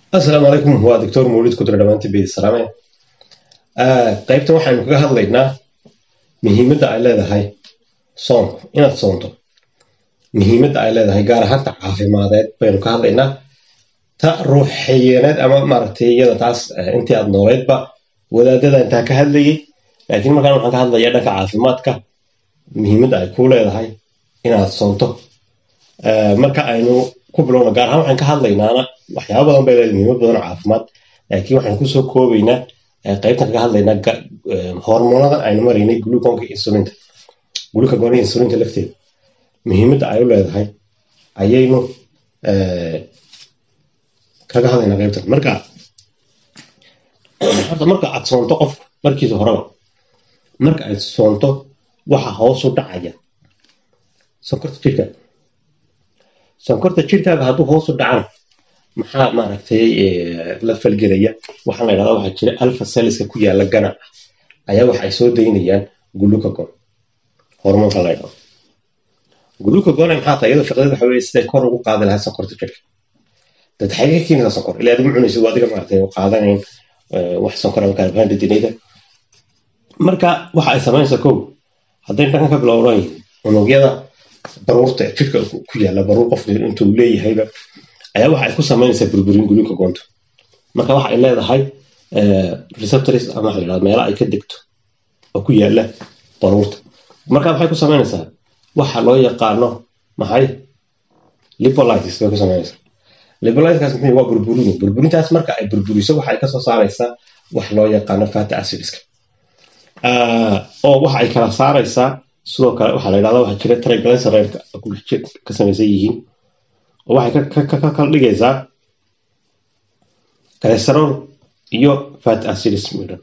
asalaamu calaykum waa doctor mawlid kudre dhammaantii beedi salaame qaybtan waxaynu kaga hadlaynaa muhiimadda ay leedahay soonku inaad soonto muhiimadda ay leedahay gaar ahaanta caafimadeed baynu ka hadlaynaa ta ruuxiyeeneed ama maaragtay iyada taas intii aad nooleydba wadaadada intaa ka hadlayay laakiin markaan waxaan ka hadlayaa dhanka caafimaadka muhiimadda ay ku leedahay inaad soonto marka aynu ku bilowna gaar ahaan waxaan ka hadlaynaana waxyaaba badan bay leedahay muhiimad badan oo caafimaad laakiin waxaan kusoo koobaynaa qaybtan kaga hadlaynaa hormoonadan aynu maraynay gluconka insulinta glucagonka insulinta lafteeda muhiimadda ay u leedahay ayaynu kaga hadlaynaa qaybtan marka horta marka aad soonto qofku markiisa horeba marka aad soonto waxa hoosu dhacaya sonkorta jirkaaga sonkorta jirkaaga hadduu hoosu dhacana maxaa maaragtay la falgelaya waxaa la yidhahdaa waxaa jira alpha celliska ku yaala ganaca ayaa waxa ay soo daynayaan glucagon hormoonka la yidhahdo glucagon maxaa tahay iyadoo shaqadeeda waxa weeye siday kor ugu qaadi lahaa sonkorta jirka dad xagee ka keenaysaa sonkor ilaa adigu cunaysid waa adiga maaragtay qaadanayn wax sonkor ama carbohydrate marka waxa ay samaynaysaa kow hadday dhanka ka bilowdan unugyada baruurta ee jirka ku yaala baruur qof intuu leeyahayba ayaa waxa ay ku samaynaysaa burburin glucagonta marka waxa ay leedahay receptors ama waxa la yidhahda meelo ay ka degto oo ku yaala baruurta marka waxay ku samaynaysaa waxa loo yaqaano maxay lipolitis bay ku samaynaysaa lipolitiskaas muxuu waa burburin burburintaas marka ay burburiso waxa ay kasoo saaraysaa wax loo yaqaano fatty acidska oo waxa ay kala saaraysaa sidoo kale waxaa la yidhahda waxaa jira triglyceride ka samaysan yihiin oo waxay ka kala dhigaysaa cholesterol iyo fat acids midhan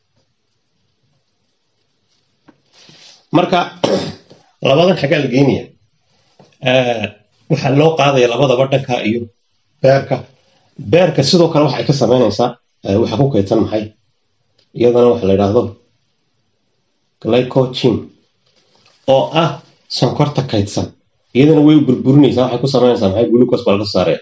marka labadan xaggaa la geynaya waxaa loo qaadaya labadaba dhanka iyo beerka beerka sidoo kale waxa ay ka samaynaysaa waxa ku kaydsan maxay iyadana waxa la yidhaahdo glycogen oo ah sonkorta kaydsan iyadana way burburinaysaa waxay ku samaynaysaa maxay glucose baa laga saaraya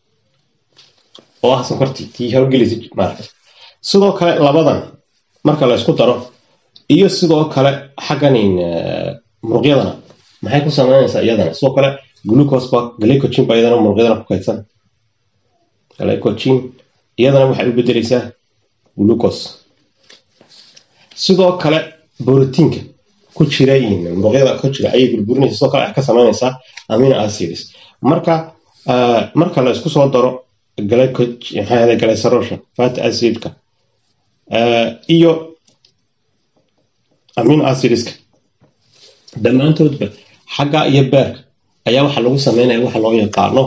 oo ah sonkortii tii hawgelaysa maaragtay sidoo kale labadan marka la isku daro iyo sidoo kale xaggan muruqyadana maxay ku samaynaysaa iyadana sidoo kale glucose ba glycogen ba iyadana muruqyadana ku kaydsan glycogen iyadana waxay u bedelaysaa glucose sidoo kale borotiinka ku jira muruqyada ku jira ayay burburinaysa sidoo kale ka samaynaysaa amino acids marka marka la isku soo daro glycerolka fat acidka iyo amino acidska dhammaantoodba xagga iyo beerka ayaa waxaa lagu sameynaya waxa loo yaqaano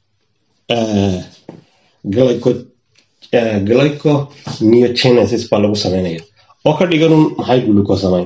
glyconeogenesis baa lagu sameynaya oo ka dhiganun maxay glucose samayn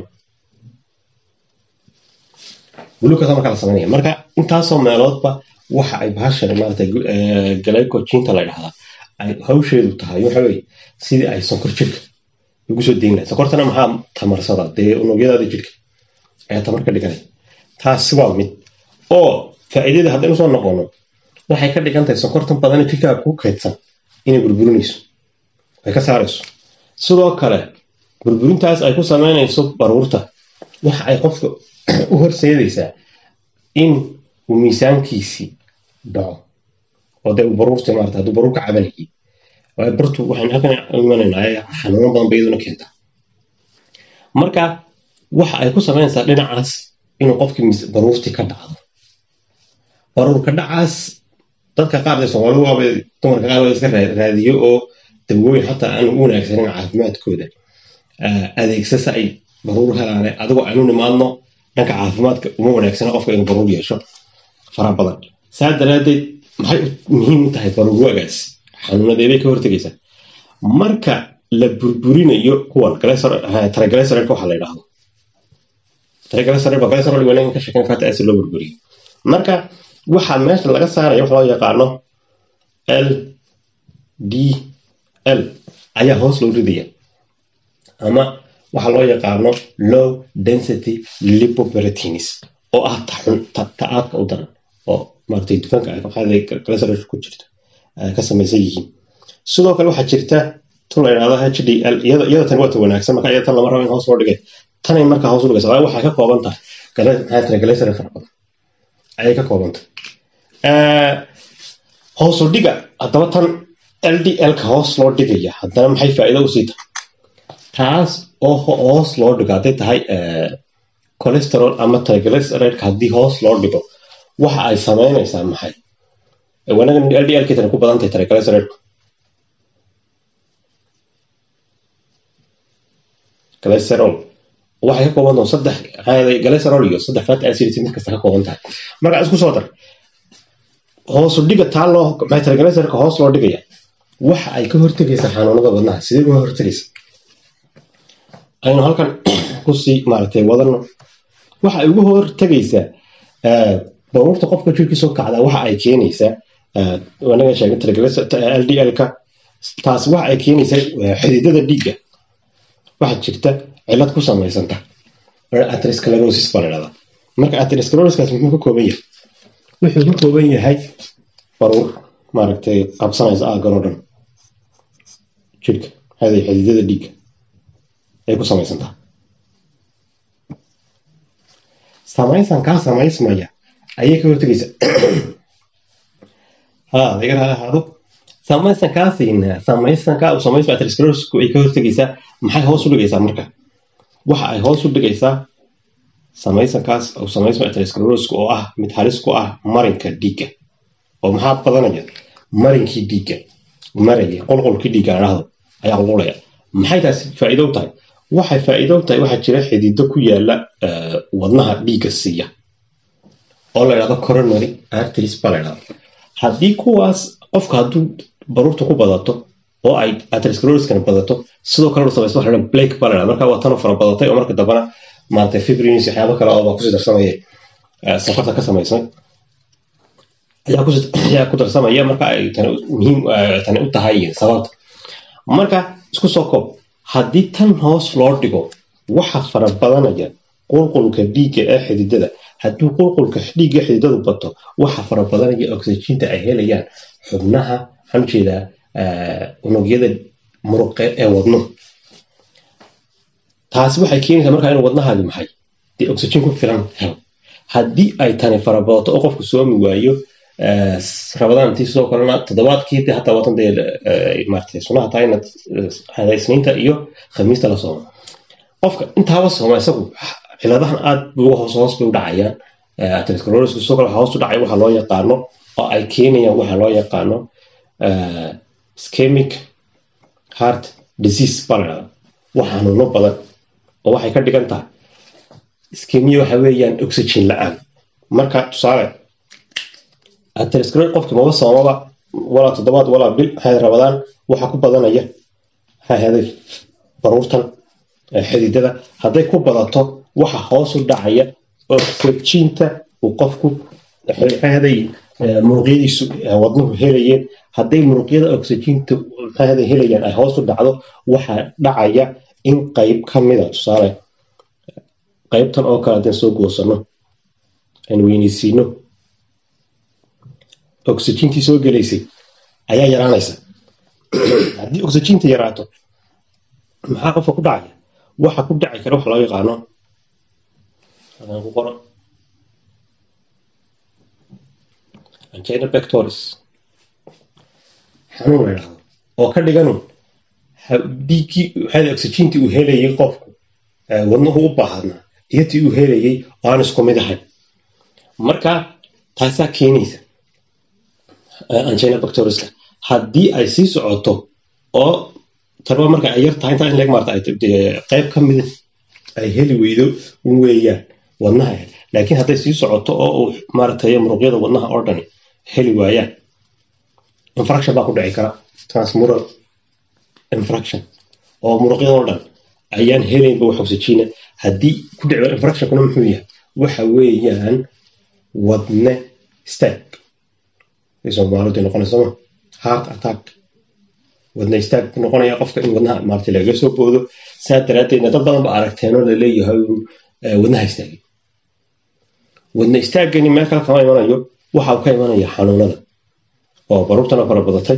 glucose marka la sameynaya marka intaasoo meeloodba waxa ay bahashan maarata glycogenta la dhahdaa ay hawsheedu tahay waxa weye sidii ay sonkor jirka ugu soo deyn lahay sonkortana maxaa tamarsada dee unugyadaada jirka ayaa tamar ka dhiganay taasi waa mid oo faa'iidada haddaynu soo noqono waxay ka dhigan tahay sonkortan badana jirkaaga ku kaydsan inay burburinayso ay ka saarayso sidoo kale burburintaas ay ku samaynayso baruurta waxa ay qofka u horseedaysaa in uu miisaankiisii dhaco oo dee uu baruurta maarata hadduu baruur ka cabanayay waayo bartu waxaynu halkan imanaynaa xanuuno badan bay iyaduna keentaa marka waxa ay ku samaynaysaa dhinacaas inuu qofkii baruurtii ka dhacdo baruurka dhacaas dadka qaar dee soomaalidu waaba dumarka qaar iska raadiyo oo dawooyin xataa aan u wanaagsanin caafimaadkooda adeegsasa ay baruur helaane adigoo aynu nimaadno dhanka caafimaadka uma wanaagsana qofka inuu baruur yeesho fara badan saa daraadeed maxay muhiim u tahay baruurwagaas xanuunadeebay ka hortegaysaa marka la burburinayo kuwan triglyceride waxa la yidhaahdo triglyceride ba glyceride wanaag ka sheekan fata acid loo burburiyo marka waxaa meesha laga saaraya wax loo yaqaano l d l ayaa hoos loo ridaya ama waxaa loo yaqaano low density lipoproteins oo ah ta-aadka u daran oo maaragtay dufanka ay qaada glyceride ku jirto ka samaysan yihiin sidoo kale waxaa jirta tun la yidhahdo h d l iyada iyada tan waa ta wanaagsan marka iyada tan lama rabo in hoos loo dhigay tanay marka hoos u dhigaysa waayo waxay ka kooban tahay gale- maxaa tira galaysare fara badan ayay ka kooban tahay hoos u dhiga haddaba tan l d l-ka hoos loo dhigaya haddana maxay faa'iido usii tahay taas oo ho- hoos loo dhigo hadday tahay eh, cholesterol ama triglyceride haddii hoos loo dhigo waxa ay samaynaysaa maxay wanagan l d l kitana ku badan tahay triglyceride cholesterol waxay ka kooban tahay saddex maxaa cholesterol iyo saddex fatty acids mid kasta ka kooban tahay marka isku soo dar hoos u dhiga taa loo maxay triglyceride hoos loo dhigaya waxa ay ka hortegaysaa xanuunada wadnaha sidee uga hortegaysa aynu halkan kusii maaragtay wadano waxa ay uga hortegaysaa eh, baruurta qofka jirkiisa u kacda waxa ay keenaysaa eh, wanaga sheegay triglyceride l d l-ka taas waxa ay keenaysaa eh, xididada dhiigga waxaa jirta cilad ku samaysanta atherosclerosis baa la dhahdaa marka atherosclerosiskaas muxuu ka kooban yahay wuxuu ka kooban yahay baruur maaragtay qabsanaysa aaggan oo dhan jirka haday xididada dhiigga ay ku samaysantaa samaysan kaa samaysmaya ayay ka hortegaysa ha laga raali ahaado samaysan kaasina samaysan kaa samaysma atherosclerosisku ay ka hortegaysaa maxay hoos u dhigaysaa marka waxa ay hoos u dhigaysaa samaysankaas oo samaysma atherosclerosisku oo ah mid halis ku ah marinka dhiigga oo maxaa badanaya marinkii dhiigga maraya qolqolkii dhiigga aan dhahdo ayaa qulqulaya maxay taasi faa'iido u tahay waxay faa'iido u tahay waxaa jira xidido ku yaala eh, wadnaha dhiigga siiya oo la yidhahdo coronary arteries baa la yidhahdo haddii kuwaas qofka hadduu baruurta ku badato oo ay atherosclerosiskana badato sidoo kale uu samaysto waxa la yidhahdo blake baa la yidhahdo marka waa tanoo fara badatay oo marka dambana maaragtay fibrins waxyaabo kale oo baa kusii darsamaya eh, safarta ka samaysmay ayaa kusi- ayaa ku darsamaya marka ay tani muhiim eh, tani u tahay sababta marka isku soo koob haddii tan hoos loo dhigo waxa fara badanaya qulqulka dhiigga ee xididada haddii qulqulka dhiigga ee xididadu bato waxa fara badanaya oxyginta ay helayaan xubnaha waxaan ujeedaa eh, unugyada muruqe ee wadnuhu taasi waxay keenaysaa markaa inuu wadnahaadi maxay dee oxygen ku filan helo haddii ay tani farabadato oo qofku soomi waayo eh, rabadaantii sidoo kalena toddobaadkii dee hataa watan dee eh, maaragtay sunaha tahay inaad eh, isniinta iyo khamiista la soomo qofka intaaba sooma isagu ciladahan aad buu hoos hoos bay u dhacayaan Eh, atherosclerosisku sidoo kale waxaa hoos u dhacaya waxa loo yaqaano oo ay keenayaan waxa loo yaqaano eh, ischemic heart disease baa la dhahdaa wax xanuuno badan oo waxay ka dhigan tahay ischemia waxa weeyaan oxygen la-aan marka tusaale atherosclerosis qofki maba soomaba walaa toddobaad walaa bil waxay rabadaan waxa ku badanaya maxaa ahaaday baruurtan eh, xididada hadday ku badato waxa hoos u dhacaya oxyginta uu qofku maxay ahaaday eh, muruqyadiisu eh, wadnuhu helayeen hadday muruqyada oxyginta maxay ahaaday helayaan ay hoos u dhacdo waxaa dhacaya in qayb ka mida tusaale qaybtan oo kale haddaan soo goosano aan weynaysiino oxygentii soo gelaysay ayaa yaraanaysa haddii oxyginta yaraato maxaa qofka ku dhacaya waxa ku dhaci kara waxa loo yaqaano hadaan ku qoro angina pectoris xanuun la yidhahdo oo ka dhiganu dhiiggii waxaa oxygentii uu helayay qofku eh, wadnuhu u baahnaa iyo tii uu helayay oo aan isku mid ahayn marka taasaa keenaysa eh, angina pectoriska haddii ay sii socoto oo tarba marka ay yar tahay intaa in leeg maarata ay dee qayb ka mid ay heli weydo weeyaan wadnaha laakiin hadday sii socoto oo uu maaragtay muruqyada wadnaha oo dhani heli waayaan infraction baa ku dhici kara transmural infraction oo muruqyada oo dhan ayaan helaynba wax oxygena haddii ku dhici infractionkuna muxuu yahay waxa weeyaan wadne staag ay soomaalidu noqonaysa ma heart attack wadne istaag ku noqonaya qofka in wadnaha maarata lagaga soo boodo saa daraaddeedna dad badan ba aragteenoo laleeyahay eh, wadnaha istaagay wadne istaagani meel kale kama imanayo waxa uu ka imanaya xanuunada oo baruurtana fara badatay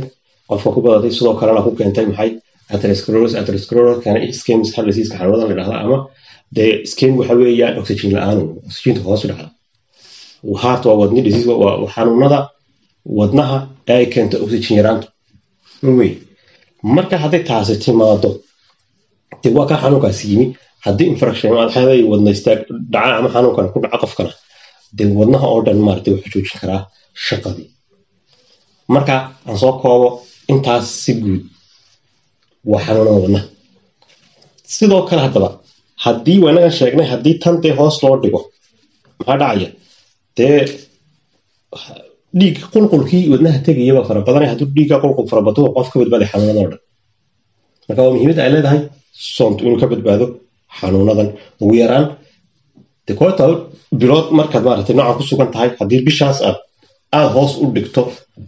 qofka ku badatay sidoo kalena ku keentay maxay atherosclerosis atherosclerosis kana ischemic heart disease xanuunada la dhahda ama dee ischem waxa weeyaan oxygen la-aan oxygenka hoos u dhacda heart waa wadni disease waa xanuunada wadnaha ee ay keento oxygen yaraanta wey marka hadday taasi timaado dee waa kaa xanuunkaasi yimi haddii infraction maxay wadna istaag dhaca ama xanuunkan ku dhaca qofkana dee wadnaha oo dhan maaragtay wuxuu joojin karaa shaqadii marka aan soo koobo intaas si guud waa xanuunada wadnaha sidoo kale haddaba haddii wanagan sheegnay haddii tan dee hoos loo dhigo maxaa dhacaya dee dhiig qulqulkii wadnaha tegayaba fara badanay hadduu dhiigga qulqul fara bato qof ka badbaaday xanuunada oo dhan marka waa muhiimada ay leedahay soontu inuu ka badbaado xanuunadan ugu yaraan de koota bilood markaad maaragtay noocan ku sugan tahay haddii bishaas aad aada hoos u dhigto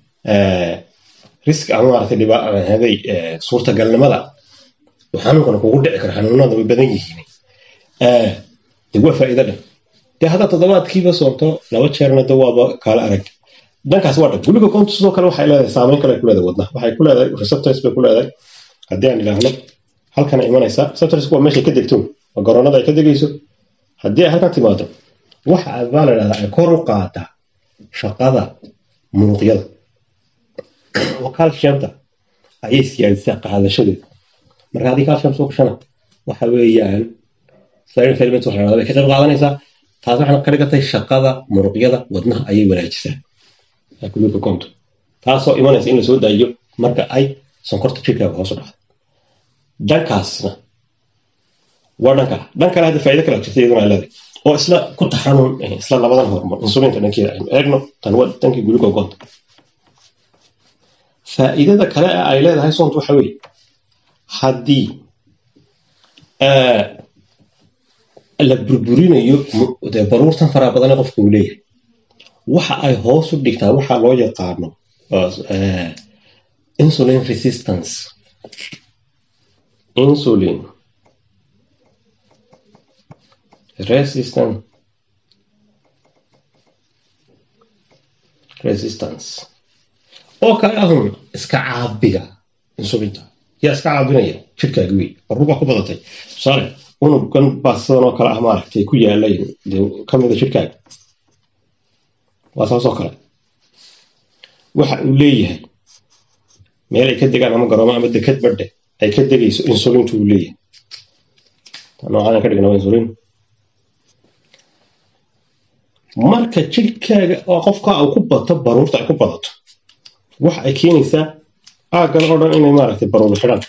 risk ama maaragtay dhibaaday suurtagalnimada xanuunkan kugu dhici karo xanuunada way badan yihiin de waa faa'iido dhan de haddaa toddobaadkiiba soonto laba jeerna de waaba kaala arag dhankaas waa dhan guliga koontu sidoo kale waxay leedahay saameyn kale ku leedahay wadnaha waxay ku leedahay receptors bay ku leedahay haddii aan idhaahno halkana imanaysa receptors waa meeshay ka degto waa garoonada ay ka degayso haddii ay halkan timaado waxa baa la dhahdaa ay kor u qaadaa shaqada muruqyada oo calciumta ayay siyaadisaa qaadashadeeda marka haddii calcium soo gashana waxa weeyaan silent element waxa la bay ka qayb qaadanaysaa taas waxaana ka dhigatay shaqada muruqyada wadnaha ayay wanaajisaa gluka conto taasoo imanaysa in la soo daayo marka ay sonkorta jirkaaga hoos u dhacdo dhankaasna waa dhanka dhan kale hadda faa'iido kale jirta iyaduna ay leedahay oo isla ku taxanuun isla labadan hormon insulinta dhankeeda aynu eegno tan waa dhankii gluka conto faa'iidada kale ee ay leedahay soontu waxa weeye haddii la burburinayo dee baruurtan faraha badan ee qofka uu leeyahay waxa ay hoos u dhigtaa waxa loo yaqaano insulin resistance insulin resistant resistance oo kale ahun iska caabiga insulinta yaa iska caabinaya jirkaaga wey baruurbaa ku badatay tusaale unugan baa sidan oo kale ah maaragtay ku yaalay dee kamida jirkaaga waa saasoo kale waxa uu leeyahay meel ay ka degaan ama garoomo ama dekad badhe ay ka degayso insulintu uu leeyahay noocaan ka dhigna waa insulin marka jirkaaga oo qofka uu ku bato baruurta ay ku badato waxa ay keenaysaa aaggan oo dhan inay maaragtay baruur xidhaan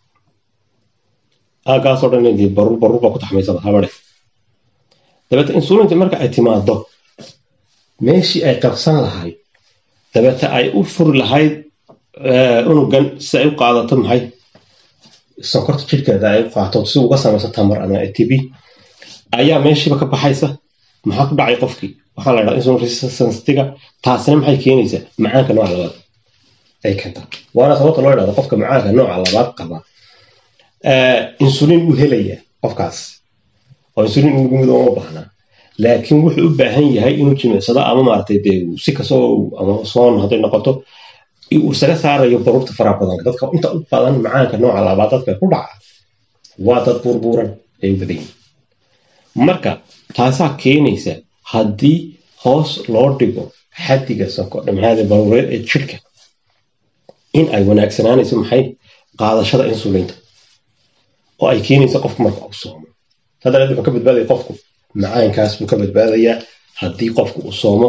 aaggaas oo dhan inay baruur baruur baa ku taxmaysaba habadhe dabeeta insulinta marka ay timaado meeshii ay qabsan lahayd dabeeta ay u furi lahayd unugan si ay u qaadato maxay sonkorta jirkeeda ay u qaato si uga samayso tamar ama atb ayaa meeshiiba ka baxaysa maxaa ku dhacay qofkii waxaa la dhaha insulin resistancetiga taasina maxay keenaysaa macaanka nooca labaad ay keentaa waana sababta loo idhahdo qofka macaanka nooca labaad qaba insulin uu helaya qofkaas oo insulin ugu mid uma baahnaa laakiin wuxuu u baahan yahay inuu jimicsado ama maaragtay dee si kastoo ama soon hadday noqoto uu isaga saarayo baruurta faraha badanka dadka inta u badan macaanka nooca labaad dadka ku dhaca waa dad burbuuran ay u badan yihin marka taasaa keenaysa haddii hoos loo dhigo xaddiga sonkordhamaada baruureed ee jirka in ay wanaagsanaanayso maxay qaadashada insulinta oo ay keenaysa qofku marka uu soomo sadaleed wuxuu ka badbaadaya qofku macaankaas buu ka badbaadayaa haddii qofku uu soomo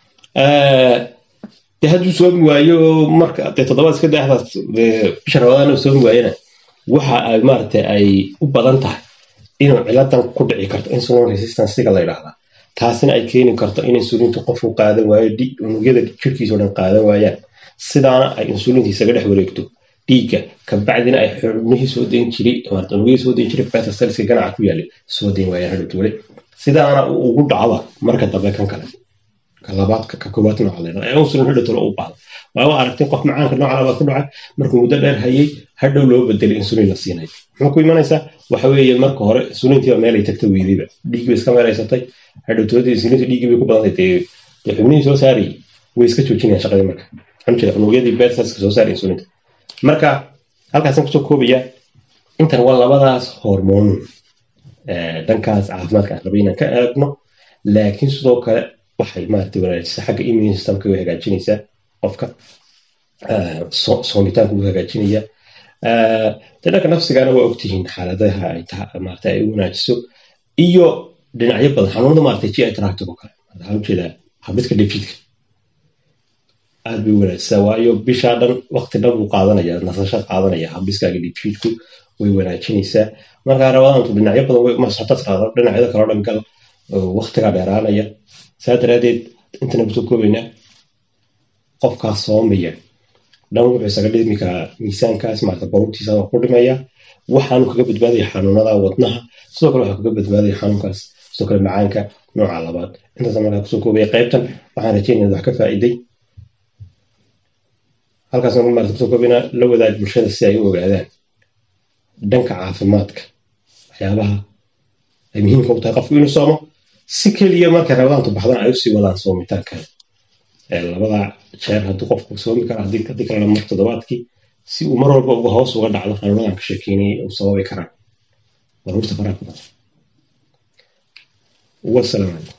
de hadduu soomi waayo marka dee toddobaad iska daahdaas bisha rabadaan uu soomi waayana waxa ay maaragtay ay u badan tahay inuu ciladan ku dhici karto insulin resistancega la yidhaahdaa taasina ay keeni karto in insulinta qofku qaadan waayo unugyada jirkiisa o dhan qaadan waayaan sidaana ay insulinta isaga dhex wareegto dhiigga kabacdina ay xubnihii soo dayn jiray unugyadii soo dayn jiray beta cellska ganaca ku yaalay soo dayn waayaan hadhowta weli sidaana uu ugu dhacda marka dambe kan kale ka labaad ka koowaad nooca la yidhahda ee insulin hadhowtalo u baahdo waa aragtay qof macaanka nooca labaad ku dhacay markuu muddo dheer hayay hadhow loo bedelay insulin la siinay muxuu ku imanaysaa waxa weeye marka hore insulintiiba meelay tagta weydayba dhiiggi bay iska meelaysatay hadhowtoodii insulinta dhiiggii bay ku badantay dee dee xubnihii soo saarayay way iska joojinayaan shaqadii marka waxaan jeeda unugyadii beersaska soo saaray insulinta marka halkaasaan kusoo koobaya intan waa labadaas hormoon dhankaas caafimaadka aan rabay inaan ka eegno laakiin sidoo kale waxay maaragtay wanaajisa xagga immune systemka way hagaajinaysaa qofka soomitaanka wuu hagaajinaya de dhanka nafsigana waa ogtihiin xaaladaha ay maarata ay wanaajiso iyo dhinacyo badan xanuunada maarata gi tractic oo kale waxaa ujeedaa habdhiska dheefshiidka aad bay wanaajisaa waayo bishaa dhan waqti dhan buu qaadanaya nasashaad qaadanaya habdhiskaaga dheefshiidku way wanaajinaysaa markaa rabadaantu dhinacyo badan masxotas raado dhinacyada kaloo dhan gal waqtigaa dheeraanaya saa daraadeed intana kusoo koobaynaa qofkaas soomaya dhan wuxuu isaga dhimi karaa miisaankaas maarata baruurtiisa waa ku dhimaya waxaanu kaga badbaadaya xanuunada wadnaha sidoo kale waxaa kaga badbaadaya xanuunkaas sidoo kale macaanka nooca labaad intaasa markaa kusoo koobaya qaybtan waxaan rajeynaya wax ka faa'iiday halkaas marka kusoo koobina la wadaag bulshada si ay u ogaadaan dhanka caafimaadka waxyaabaha ay muhiimka u tahay qofku inuu soomo si keliya markay rabadaantu baxdana ay usii wadaan soomitaankan labada jeer hadduu qofku soomi kara haddii kalena mar toddobaadkii si uu mar walba uga hoos uga dhacdo xanuunadan ka sheekeynayay uu sababi karaan baruurta faraha ku badan wasalaamu calaykum